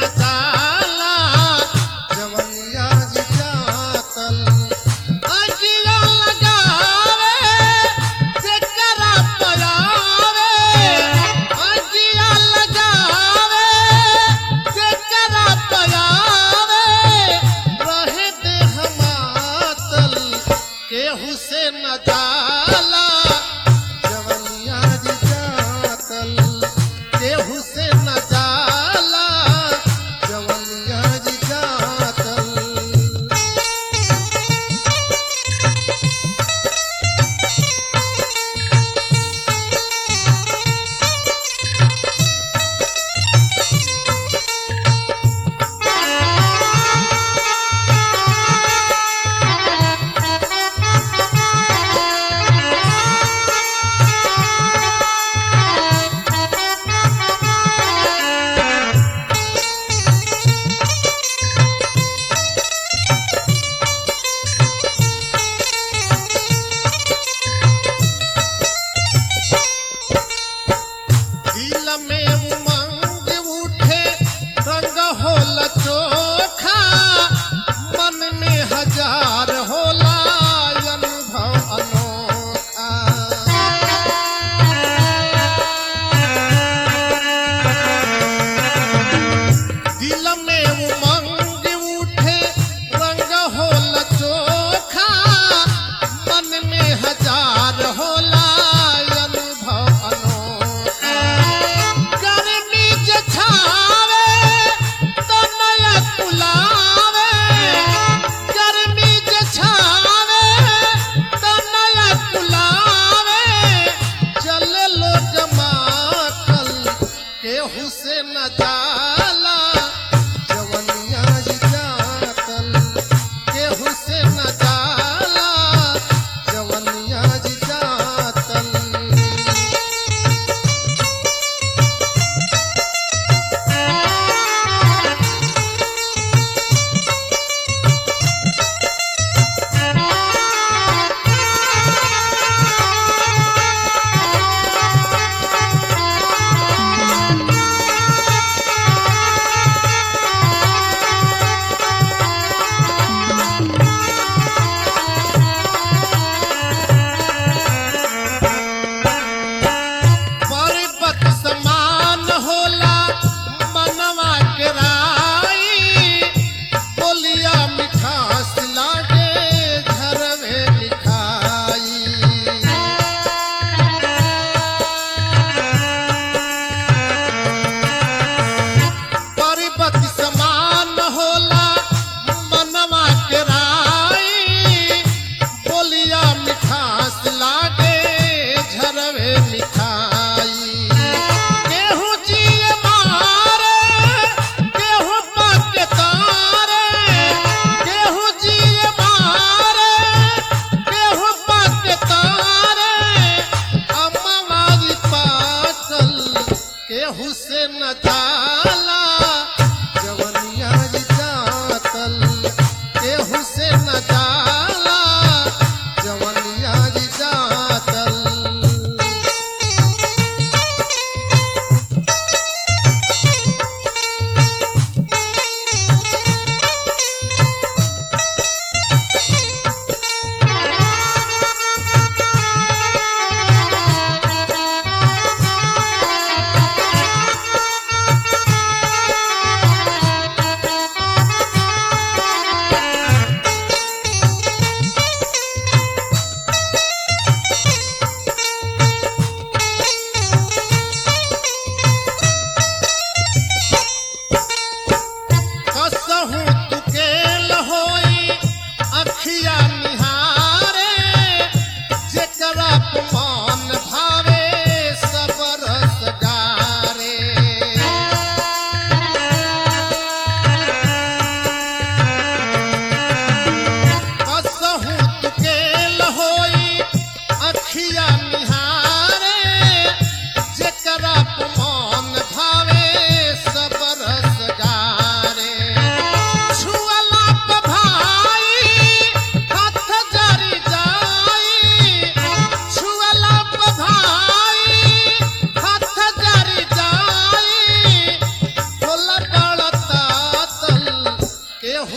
न जाला जवनिया जातल अगिया लगावे जेकरा पयावे अगिया लगावे जेकरा पयावे रहे दे हमातल केहू से न जाला जवनिया जातल केहू से न जाला जवनिया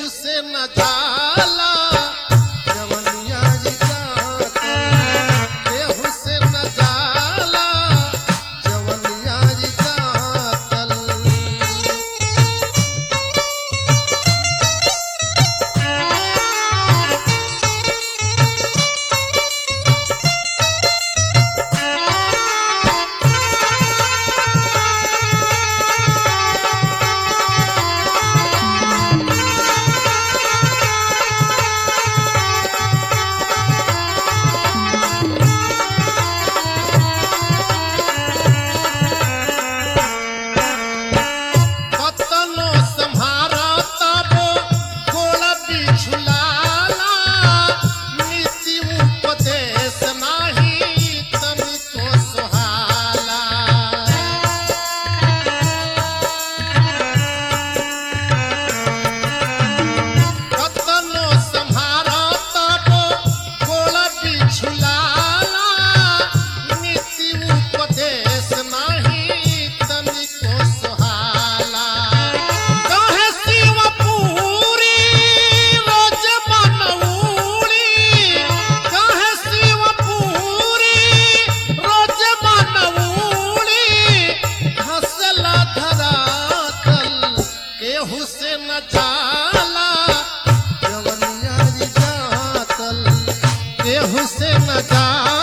केहू से न जाला जवनिया जी जातल केहू से न जाला जवनिया जी जातल कतनो सम्हारा तबो गोड़ बिछुलाला नीति उपदेश नाही तनिको सुहाला कतनो सम्हारा तबो गोड़ बिछुलाला नीति उपदेश नाही तनिको सुहाला कहे शिवपुरी रोज मनऊरी कहे शिवपुरी रोज मनऊरी हंसला धरातल केहू से न जाला जवनिया जी जातल केहू से न जाला